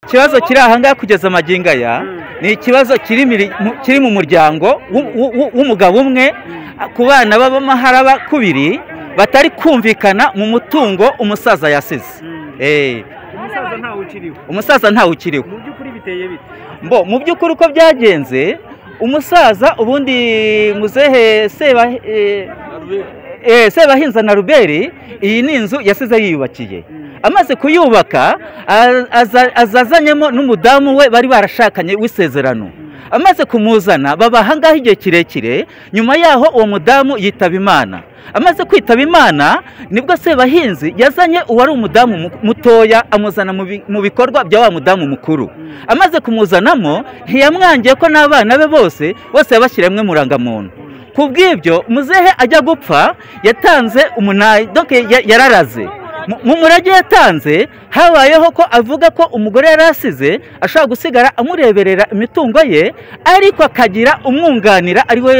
ikibazo kiri aha ngaha kugeza magingo aya ni ikibazo kiri miri- mu- kiri mu muryango w'u- w'u- w'u- w'umugabo umwe ku bana b'amahara bakubiri batari kumvikana mu mutungo umusaza yasize Eh, umusaza ntawe ukiriho umusaza ntawe ukiriho mu by'ukuri biteye bite mbo mu by'ukuri uko byagenze umusaza ubundi muzehe seba eh, eh, sebahinza na ruberi iyi ni inzu yasize yiyubakiye amaze kuyubaka a- aza- azazanyemo n'umudamu we bari barashakanye w'isezerano amaze kumuzana baba ahangaha igihe kirekire nyuma yaho uwo mudamu yitaba imana amaze kwitaba imana nibwo sebahinzi yazanye uwari umudamu mu- mutoya amuzana mu bi- mu bikorwa bya wa mudamu mukuru amaze kumuzanamo ntiyamwangiye ko n'abana be bose bose yabashyiremwe murangamuntu ku bw'ibyo muzehe ajya gupfa yatanze umunani donc ya- yararaze Mu- mu murage yatanze habayeho ko avuga ko umugore yari asize ashobora gusigara amureberera imitungo ye ariko akagira umwunganira ari we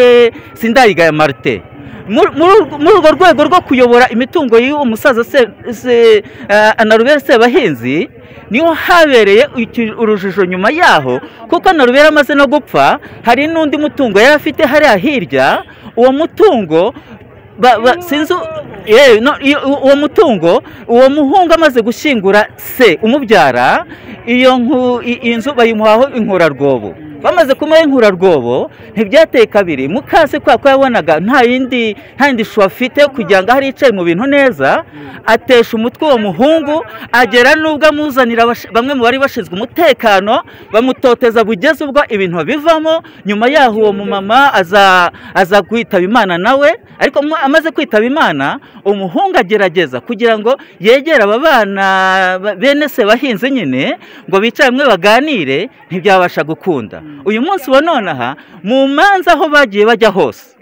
sindayigaya marite Muri- muri urwo- muri urwo rwego rwo kuyobora imitungo y'uwo musaza se- se- eh, anarubere sebahinzi niho habereye iki- urujijo nyuma yaho kuko narubera amaze no gupfa hari n'undi mutungo yari afite hariya hirya uwo mutungo ba- ba- sinzi u- eh, no, iyo- u- uwo mutungo uwo muhungu amaze gushyingura se umubyara iyo nku- i- iyi nzu bayimuhaho inkurarwobo bamaze kumuha inkurarwobo ntibyateye kabiri mukase kubera ko yabonaga nta yindi nta yindi shu afite kugira ngo aho yicaye mu bintu neza atesha umutwe uwo muhungu agera n'ubwo amuzanira abash- bamwe mu bari bashinzwe umutekano bamutoteza bugeze ubwo ibintu bivamo nyuma yaho uwo mumama aza aza kwitaba imana nawe ariko mu- amaze kwitaba imana umuhungu agerageza kugira ngo yegere aba bana ba- bene se bahinze nyine ngo bicare hamwe baganire ntibyabasha gukunda uyu munsi wa none aha mu manza aho bagiye bajya hose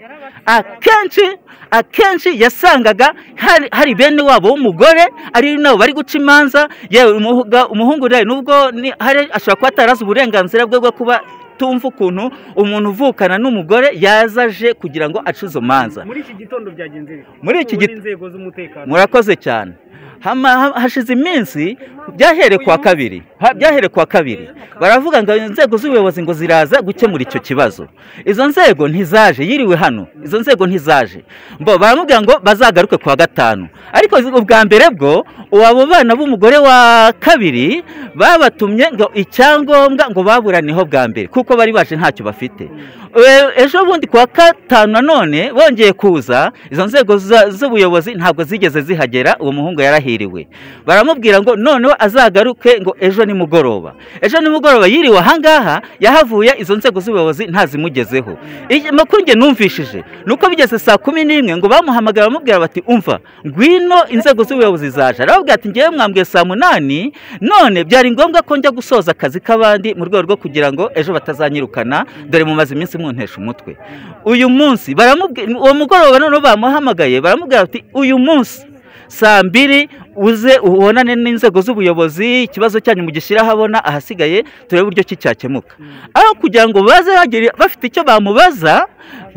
akenshi akenshi yasangaga hari- hari bene wabo w'umugore ari nabo bari guca imanza yewe umuhuga- umuhungu rero nubwo ni- hari ashobora kuba atarazi uburenganzira bwe bwo kuba tumva ukuntu umuntu uvukana n'umugore yaza aje kugira ngo ace izo manza muri iki gitondo byagenze bite Muri iki Ubu git- n'inzego z'umutekano murakoze cyane Hama- ha- hashize iminsi byahere kwa kabiri ha- byahere kwa kabiri baravuga ngo inzego z'ubuyobozi ngo ziraza gukemura icyo kibazo izo nzego ntizaje yiriwe hano izo nzego ntizaje mbo baramubwira ngo bazagaruke kuwa gatanu ariko zi- ubwa mbere bwo abo bana b'umugore wa kabiri babatumye ngo icyangombwa ngo baburaniho bwa mbere kuko bari baje ntacyo bafite E- ejo bundi kuwa gatanu nanone bongeye kuza izo nzego za- z'ubuyobozi ntabwo zigeze zihagera uwo muhungu yarahiriwe baramubwira ngo noneho azagaruke ngo ejo nimugoroba ejo nimugoroba yiriwe ahangaha yahavuye izo nzego z'ubuyobozi ntazimugezeho Iki- amakuru nge numvishije ni uko bigeze saa kumi n'imwe ngo bamuhamagara bamubwira bati umva ngwino inzego z'ubuyobozi zaje arababwira ati ngewe mwambwiye saa munani none byari ngombwa ko njya gusoza akazi k'abandi mu rwego rwo kugira ngo ejo batazanyirukana dore mumaze iminsi muntesha umutwe uyu munsi baramubwira uwo mugoroba noneho bamuhamagaye baramubwira bati uyu munsi saa mbiri uze ubonane n'inzego z'ubuyobozi ikibazo cyanyu mugishyire ahabona ahasigaye turebe uburyo ki cyakemuka aho kugira ngo baze bagire bafite icyo bamubaza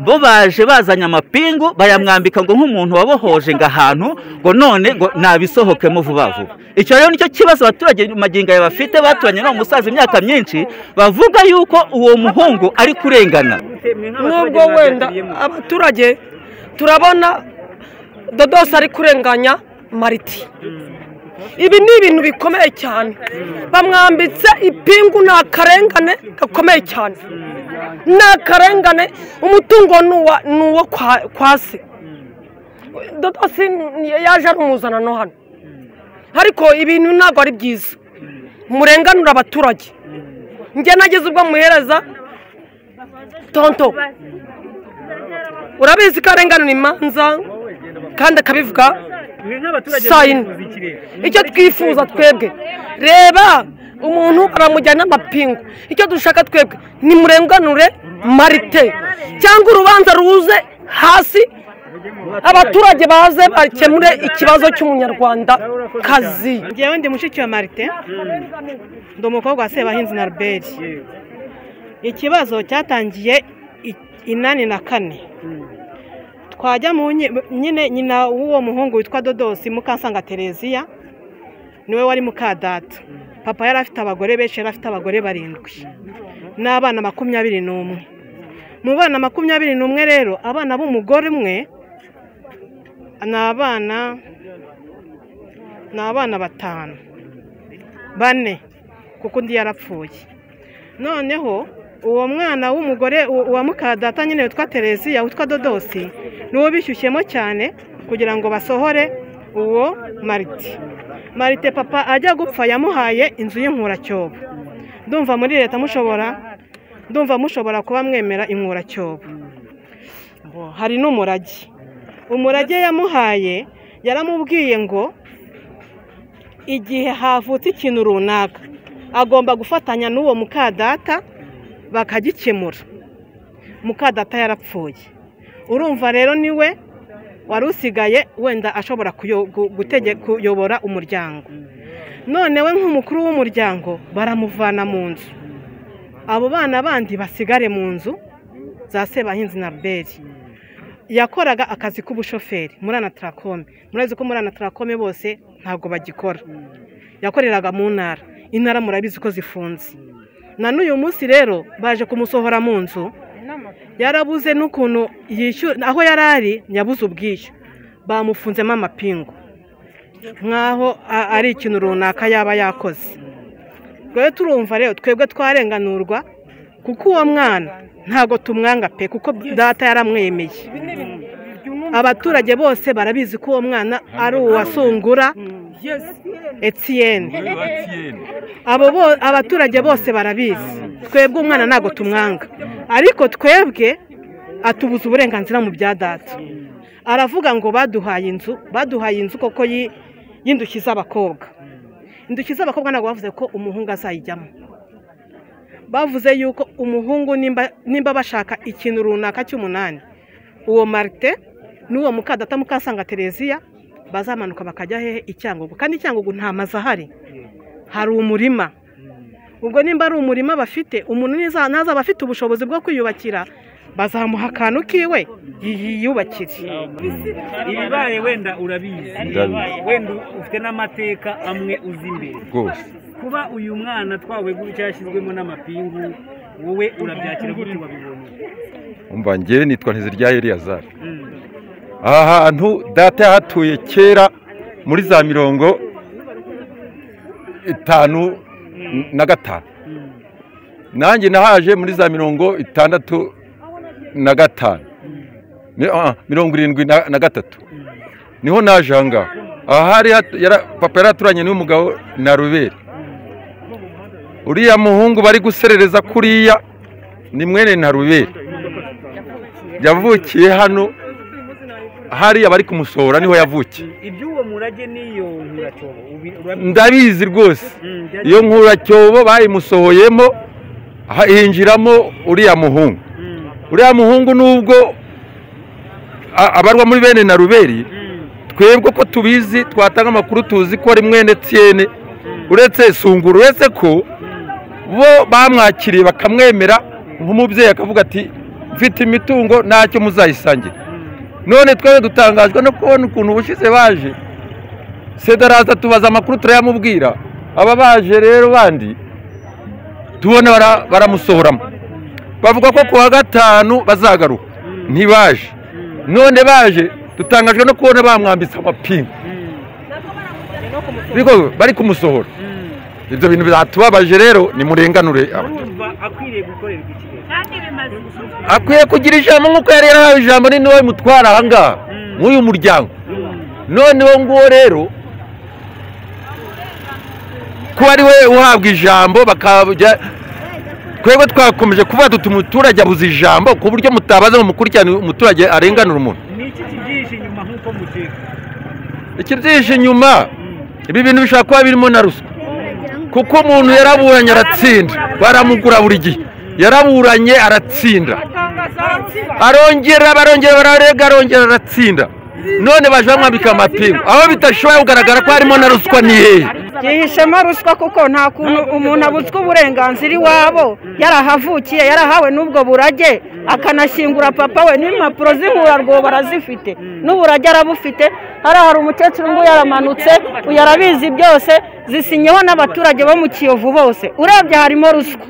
bo baje bazanye amapingu bayamwambika ngo nk'umuntu wabohoje ngo ahantu ngo none ngo nabisohokemo vuba vuba icyo rero nicyo kibazo abaturage magingo aya bafite baturanye n'uwo musaza imyaka myinshi bavuga yuko uwo muhungu ari kurengana Gute mwe nk'abaturage nubwo wenda mwaganiriyemo? abaturage turabona dodosi ari kurenganya mariti ibi ni ibintu bikomeye cyane bamwambitse ipingu ni akarengane gakomeye cyane ni akarengane umutungo ni uwa- ni uwo kwa- kwa se dodosi ni- yaje ari umuzanano hano ariko ibintu ntabwo ari byiza murenganura abaturage njye nageze ubwo muhereza tonto urabizi ko arenganura imanza kandi akabivuga mwe nk'abaturage saa yine. mwifuza iki rero? icyo twifuza twebwe reba umuntu baramujyana amapingu icyo dushaka twebwe nimurenganure marite cyangwa urubanza ruze hasi abaturage baze bakemure ikibazo cy'umunyarwanda kazi njyewe ndi mushiki wa marite ndi umukobwa wa sebahinzi na ruberi ikibazo cyatangiye i- inani na kane twajya mu nyi- nyine nyina w'uwo muhungu witwa dodosi mukasanga tereziya niwe wari mukadata papa yari afite abagore benshi yari afite abagore barindwi n'abana makumyabiri n'umwe mu bana makumyabiri n'umwe rero abana b'umugore umwe ni abana ni abana batanu bane kuko undi yarapfuye noneho uwo mwana w'umugore u- uwa mukadata nyine witwa tereziya witwa dodosi niwo bishyushyemo cyane kugira ngo basohore uwo marite marite papa ajya gupfa yamuhaye inzu y'inkuracyombo ndumva muri leta mushobora ndumva mushobora kuba mwemera inkuracyombo hari n'umurage umurage yamuhaye yaramubwiye ngo igihe havutse ikintu runaka agomba gufatanya n'uwo mukadata bakagikemura mukadata yarapfuye urumva rero niwe wari usigaye wenda ashobora kuyo- gu- gutege- kuyobora umuryango none we nk'umukuru w'umuryango baramuvana mu nzu abo bana bandi basigare mu nzu za sebahinzi na beri yakoraga akazi k'ubushoferi muri anatarakome murabizi ko muri anatarakome bose ntabwo bagikora yakoreraga mu ntara intara murabizi ko zifunze na n'uyu munsi rero baje kumusohora mu nzu yarabuze n'ukuntu yishyura aho yari ari yabuze ubwishyu bamufunzemo amapingu nk'aho a- ari ikintu runaka yaba yakoze rero turumva rero twebwe twarenganurwa kuko uwo mwana ntabwo tumwanga pe kuko data yaramwemeye abaturage bose barabizi ko uwo mwana ari uwasungura etiyeni abo bo- abaturage bose barabizi twebwe umwana ntabwo tumwanga ariko twebwe atubuza uburenganzira mu bya data aravuga ngo baduhaye inzu baduhaye inzu koko yi- y'indushyi z'abakobwa indushyi z'abakobwa ntabwo bavuze ko umuhungu azayijyamo bavuze yuko umuhungu nimba- nimba bashaka ikintu runaka cy'umunani uwo marite n'uwo mukadata mukasanga tereziya bazamanuka bakajya hehe i cyangugu kandi i cyangugu nta mazu ahari hari umurima ubwo nimba ari umurima bafite umuntu niza- ntazaba afite ubushobozi bwo kwiyubakira bazamuha akantu kiwe yiyubakire ibibaye wenda urabizi Ndabizi. wenda ufite n'amateka amwe uzi imbere rwose kuba uyu mwana twawe gutya yashyizwemo n'amapingu wowe urabyakira gute wabibonye umva njyewe nitwa ntizirya eliyazari Mm. aha hantu data yahatuye kera muri za mirongo itanu na gatanu Mm. nanjye nahaje muri za mirongo itandatu na gatanu Ni- ah, mirongo irindwi na na gatatu niho naje aha ngaha aha hari hatu- yara- papa yari aturanye n'umugabo na ruberi uriya muhungu bari guserereza kuriya ni mwene na ruberi yavukiye hano hariya bari kumusohora niho yavukiye iby'uwo murage n'iyo nkuracobo ubi- urabizi ndabizi rwose Mm, byagiye- iyo nkuracyombo bayimusohoyemo ha- hinjiramo uriya muhungu Mm, uriya muhungu nubwo a- abarwa muri bene na ruberi mm, twebwe ko tubizi twatanga amakuru tuzi ko ari mwene tiyene uretse sungura uretse ko bo bamwakiriye bakamwemera nk'umubyeyi akavuga ati mfite imitungo ntacyo muzayisangire none twebwe dutangajwe no kubona ukuntu ubushize baje sedaraza tubaza amakuru turayamubwira aba baje rero bandi tubona bara- baramusohoramo bavuga ko ku wa gatanu bazagaruka ntibaje none baje dutangajwe no kubona bamwambitse amapingu mm, Ariko bari kumusohora mm. ibyo bintu byatubabaje rero nimurenganure aba- urumva akwiriye gukorerwa iki akwiye kugira ijambo nk'uko yari yarahawe ijambo ni niwe mutwara aha ngaha nk'uyu muryango noneho nguwo rero ko ari we uhabwa ijambo bakajya twebwe twakomeje kuvuga duti umuturage abuze ijambo ku buryo mutabaza ngo mukurikirane umuturage arenganura umuntu ni iki kibyihishe inyuma nk'uko mukeka ikibyihishe inyuma ibi bintu bishobora kuba birimo na ruswa kuko umuntu yaraburanye aratsinda baramugura buri gihe yaraburanye aratsinda arongera barongera bararega arongera aratsinda none baje bamwambika amapingu aho bitashoboye kugaragara ko harimo na ruswa ni hehe byihishemo ruswa kuko nta kuntu umuntu abutswe uburenganzira iwabo yarahavukiye yarahawe n'ubwo burage akanashyingura papa we n'impapuro z'inkura barazifite n'ubu urajya arabufite hariya hari umukecuru ngo yaramanutse uyu arabizi byose zisinyeho n'abaturage bo mu kiyovu bose urebye harimo ruswa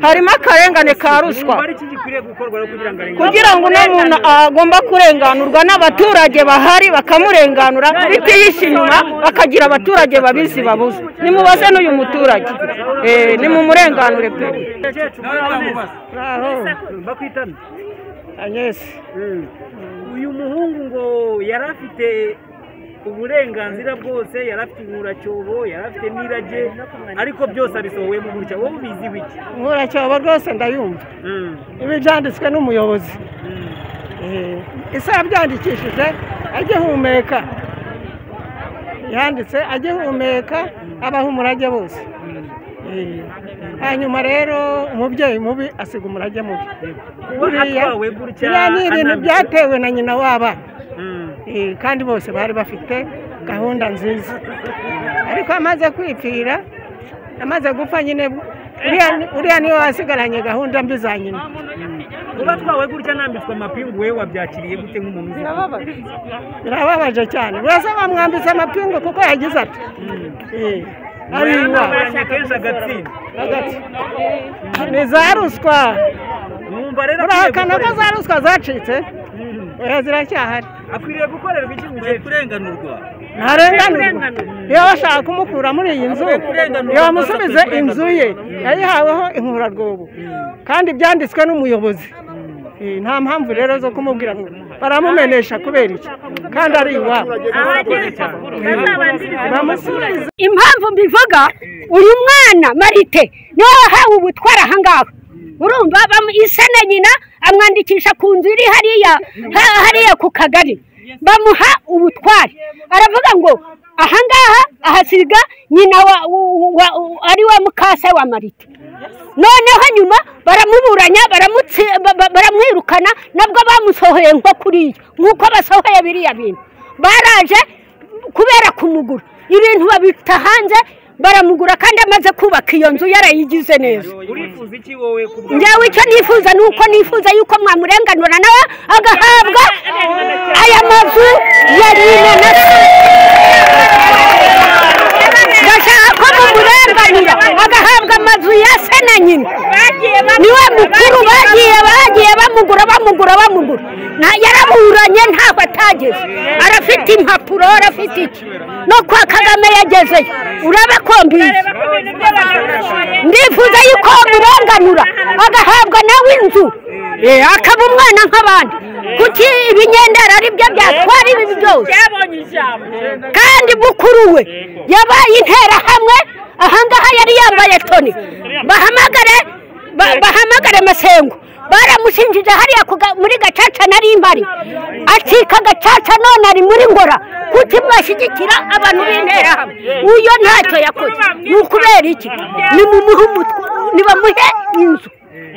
harimo akarengane ka ruswa hari iki gikwiriye gukorwa rero kugira ngo arengane kugira ngo uno muntu agomba kurenganurwa n'abaturage bahari bakamurenganura bitihishe inyuma bakagira abaturage babizi babuze nimubaze n'uyu muturage Eh, nimumurenganure pe umukecuru uramubaza bakwitana Agnes. Mm. uyu muhungu ngo yari afite uburenganzira bwose yari afite inkuracyobo yari afite n'irage ariko byose abisohoyemo gutya wowe ubiziho iki nkura cyobo rwose ndayumva Mm, ibi byanditswe n'umuyobozi mm. ese yabyandikishije agihumeka yanditse agihumeka abaha umurage bose Eh, hanyuma rero umubyeyi mubi asiga umurage mubi kuba atwawe gutya biriya ni ibintu anambitse. byatewe na nyina w'abana Mm. Eh, kandi bose bari bafite gahunda nziza ariko amaze kwipfira amaze gupfa nyine uriya ni- uriya niwe wasigaranye gahunda mbi za nyina kuba atwawe gutya anambitswe amapingu we wabyakiriye gute nk'umuntu uzi birababaje cyane urasa bamwambitse amapingu kuko yagize ati Eh, ariwa aranywa kenshi agatsinda hagati ni za ruswa mwumva rero akwiye urahakana ko gukorerwa- za ruswa zacitse Mm. oya ziracyahari akwiriye gukorerwa iki Akwiye mukecuru kurenganurwa ntarenganurwa iyo bashaka kumukura muri iyi nzu yamusubize inzu ye yayihaweho inkurarwobo kandi byanditswe n'umuyobozi Eh, nta mpamvu rero zo kumubwira ngo baramumenesha kubera iki kandi ari iwabo bamusubize impamvu mbivuga uyu mwana marite niwe wahawe ubutware ahangaha urumva bamu- isa na nyina amwandikisha ku nzu iri hariya ha- hariya ku kagari bamuha ubutware aravuga ngo ahangaha ahasiga nyina wa, wa- wa, ari wa mukase wa marite noneho nyuma baramuburanya baramutsi- ba- ba- baramwirukana nabwo bamusohoye nko kuriya nk'uko basohoye biriya bintu baraje kubera kumugura ibintu babita hanze baramugura kandi amaze kubaka iyo nzu yarayigize neza urifuza iki wowe ku bwawe? njyewe icyo nifuza ni uko nifuza yuko mwamurenganura nawe agahabwa aya mazu ya rino na se ndashaka ko mumurenganira agahabwa amazu ya se na nyina niwe mukuru bagiye bagiye bamugura bamugura bamugura Nta- yaraburanye ntaho atageze arafite impapuro arafite iki no kwa kagame yagezeyo uraba ko mbizi ndifuza yuko murenganura agahabwa nawe inzu Eh, akaba umwana nk'abandi kuki ibinyendera ari byo byatwara ibi byose kandi mukuru we yabaye interahamwe ahangaha yari yambaye toni bahamagare ba- bahamagare masengo baramushinjije hariya ku ga- muri gacaca nari mpari acika gacaca none ari muri ngora kuki mwashyigikira abantu b'interahamwe uyo ntacyo yakoze ni ukubera iki ni mu muhumutwe nibamuhe inzu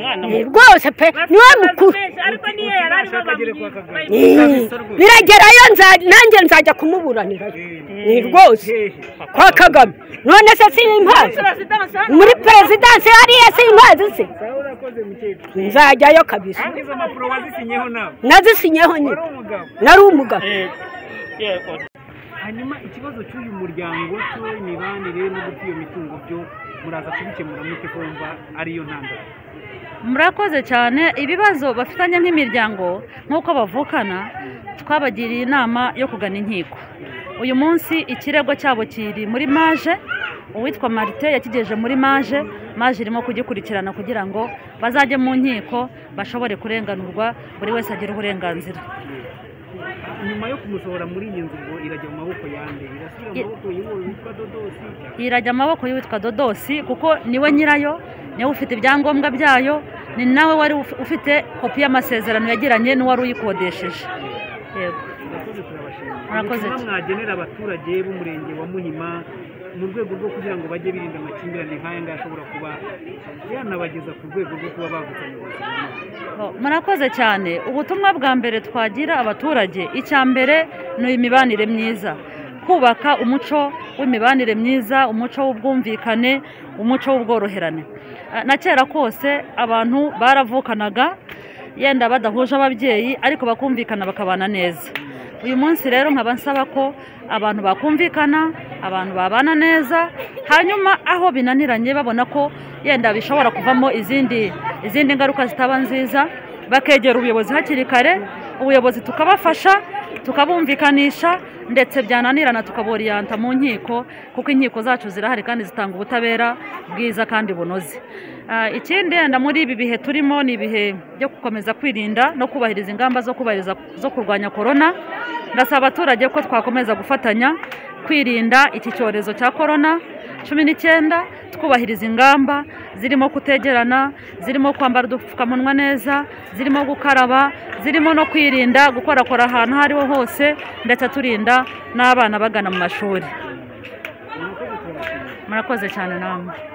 Eh, rwose pe niwe mukuru Eh, biragerayo nza- nanjye nzajya kumuburanirayo ni rwose kwa kagame none se simpazi muri perezidansi hariya simpazi se urakoze mukecuru nzajyayo kabisa kandi izo mpapuro wazisinyeho nawe nazisinyeho nyine wari umugabo nari umugabo hanyuma ikibazo cy'uyu muryango cy'imibanire no guta iyo mitungo byo muraza kubikemura mute kumva ariyo ntandaro murakoze cyane ibibazo bafitanye nk'imiryango nk'uko bavukana twabagiriye inama yo kugana inkiko uyu munsi ikirego cyabo kiri muri maje uwitwa marite yakigejeje muri maje maje irimo kugikurikirana kugira ngo bazajye mu nkiko bashobore kurenganurwa buri wese agire uburenganzira nyuma yo kumusohora muri iyi nzu ngo irajya mu maboko yande irasubira mu Ye- maboko y'uwo witwa dodosi irajya amaboko y'uwitwa dodosi kuko niwe nyirayo niwe ufite ibyangombwa byayo ni nawe wari uf- ufite kopi y'amasezerano yagiranye n'uwari uyikodesheje yego urakoze turabashimira Murakoze. ubutumwa mwagenera abaturage b'umurenge wa muhima mu rwego rwo kugira ngo bajye birinda amakimbirane nk'aya ngaya ashobora kuba yanabageza ku rwego rwo kuba bavutse mu buzima Oh, murakoze cyane ubutumwa bwa mbere twagira abaturage icya mbere ni imibanire myiza kubaka umuco w'imibanire myiza umuco w'ubwumvikane umuco w'ubworoherane Ah, na kera kose abantu baravukanaga yenda badahuje ababyeyi ariko bakumvikana bakabana neza uyu munsi rero nkaba nsaba ko abantu bakumvikana abantu babana neza hanyuma aho binaniranye babona ko yenda bishobora kuvamo izindi izindi ngaruka zitaba nziza bakegera ubuyobozi hakiri kare ubuyobozi tukabafasha tukabumvikanisha ndetse byananirana tukaboriyanta mu nkiko kuko inkiko zacu zirahari kandi zitanga ubutabera bwiza kandi bunoze Ah, ikindi yenda muri ibi bihe turimo ni ibihe byo gukomeza kwirinda no kubahiriza ingamba zo kubahiriza zo kurwanya korona ndasaba abaturage ko twakomeza gufatanya kwirinda iki cyorezo cya korona cumi n'icyenda twubahiriza ingamba zirimo kutegerana zirimo kwambara udupfukamunwa neza zirimo gukaraba zirimo no kwirinda gukorakora ahantu aho ariho hose ndetse turinda n'abana bagana mu mashuri murakoze cyane namwe